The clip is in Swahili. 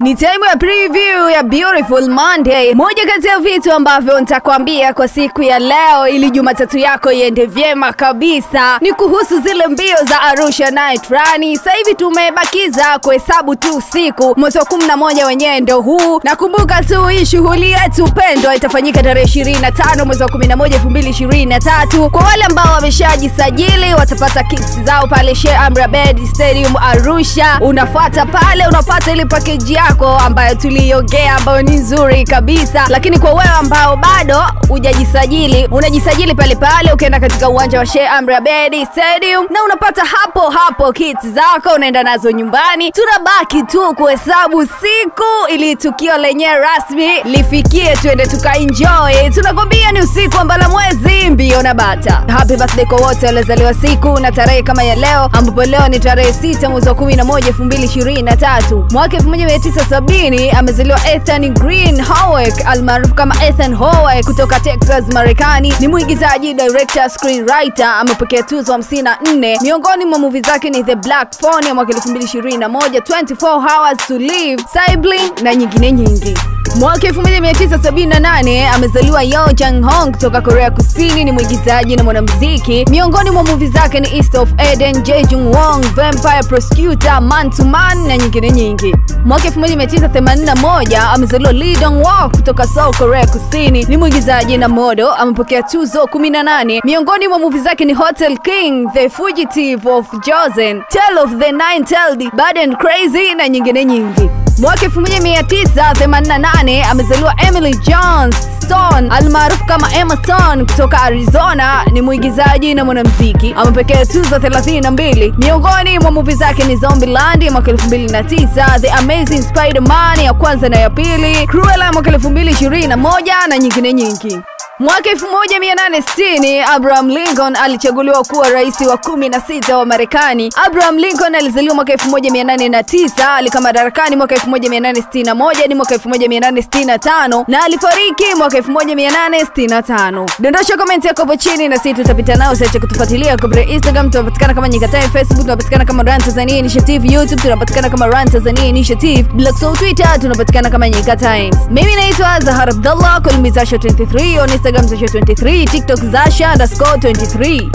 Ni time ya preview ya Beautiful Monday. Moja kati ya vitu ambavyo nitakwambia kwa siku ya leo ili Jumatatu yako iende vyema kabisa ni kuhusu zile mbio za Arusha Night Run. Sasa hivi tumebakiza kuhesabu tu siku, mwezi wa 11 wenyewe ndo huu. Nakumbuka tu hii shughuli yetu pendwa itafanyika tarehe 25 mwezi wa 11 2023. Kwa wale ambao wameshajisajili watapata kicks zao pale Sheikh Amri Abeid Stadium Arusha. Unafuata pale unapata ile package yako ambayo tuliiongea ambayo ni nzuri kabisa, lakini kwa wewe ambao bado hujajisajili, unajisajili pale pale, ukienda katika uwanja wa Sheikh Amri Abeid Stadium na unapata hapo hapo kits zako, unaenda nazo nyumbani. Tunabaki tu kuhesabu siku ili tukio lenyewe rasmi lifikie, tuende tukaenjoy. Tunakwambia ni usiku wa mbala mwezi, mbio na bata. Happy birthday kwa wote waliozaliwa siku na tarehe kama ya leo, ambapo leo ni tarehe 6 mwezi wa 11 2023 mwaka 1970 amezaliwa Ethan Green Howard almaarufu kama Ethan Howard kutoka Texas, Marekani. Ni mwigizaji, director, screenwriter. Amepokea tuzo 54. Miongoni mwa movie zake ni The Black Phone ya mwaka 2021, 24 Hours to Live, Sibling na nyingine nyingi. Mwaka 1978 amezaliwa Yo Jang Hong kutoka Korea Kusini. Ni mwigizaji na mwanamuziki. Miongoni mwa movie zake ni East of Eden, Jejung Wong, Vampire Prosecutor, Man to Man na nyingine nyingi. Mwaka 1981 amezaliwa Lee Dong Wook kutoka Seoul, Korea Kusini. Ni mwigizaji na modo. Amepokea tuzo 18. Miongoni mwa movie zake ni Hotel King, The Fugitive of Joseon, Tale of the Nine-Tailed, Bad and Crazy na nyingine nyingi. Mwaka 1988 amezaliwa Emily Jones Stone almaarufu kama Emma Stone kutoka Arizona. Ni mwigizaji na mwanamuziki. Amepokea tuzo 32. Miongoni mwa movie zake ni Zombieland ya mwaka 2009, The Amazing Spider-Man ya kwanza na ya pili, Cruella ya mwaka 2021 na nyingine nyingi. Mwaka 1860 Abraham Lincoln alichaguliwa kuwa rais wa 16 wa Marekani. Abraham Lincoln alizaliwa mwaka 1809, alikaa madarakani mwaka 1861 hadi mwaka 1865 na alifariki mwaka 1865. Dondosha komenti yako hapo chini na sisi tutapita nao. Usiache kutufuatilia kupitia Instagram, tunapatikana kama Nyika Time, Facebook tunapatikana kama Run Tanzania Initiative, YouTube tunapatikana kama Run Tanzania Initiative, Black Soul Twitter tunapatikana kama Nyika Times. Mimi naitwa Zahar Abdallah, call me Zasha 23 on Instagram Zasha 23, TikTok Zasha underscore 23.